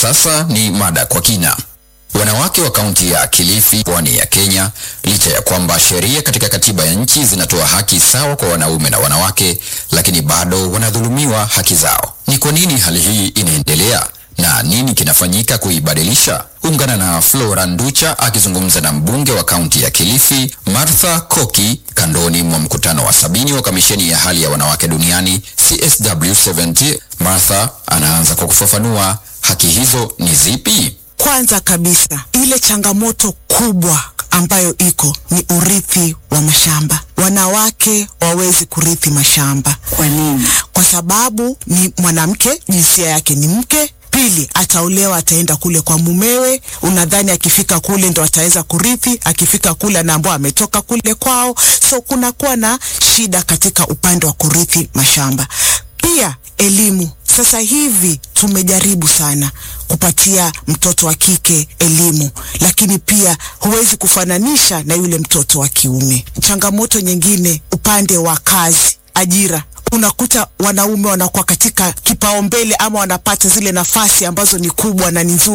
sasa ni mada kwa kina. Wanawake wa kaunti ya Kilifi, pwani ya Kenya, licha ya kwamba sheria katika katiba ya nchi zinatoa haki sawa kwa wanaume na wanawake, lakini bado wanadhulumiwa haki zao. Ni kwa nini hali hii inaendelea na nini kinafanyika kuibadilisha? Ungana na Flora Nducha akizungumza na mbunge wa kaunti ya Kilifi Martha Koki kandoni mwa mkutano wa sabini wa kamisheni ya hali ya wanawake duniani CSW70. Martha anaanza kwa kufafanua haki hizo ni zipi. Kwanza kabisa ile changamoto kubwa ambayo iko ni urithi wa mashamba. Wanawake wawezi kurithi mashamba. Kwa nini? Kwa sababu ni mwanamke, jinsia yake ni mke. Pili, ataolewa, ataenda kule kwa mumewe. Unadhani akifika kule ndo ataweza kurithi? Akifika kule anaambiwa ametoka kule kwao, so kunakuwa na shida katika upande wa kurithi mashamba. Pia elimu. Sasa hivi tumejaribu sana kupatia mtoto wa kike elimu, lakini pia huwezi kufananisha na yule mtoto wa kiume. Changamoto nyingine upande wa kazi, ajira unakuta wanaume wanakuwa katika kipaumbele ama wanapata zile nafasi ambazo ni kubwa na ni nzuri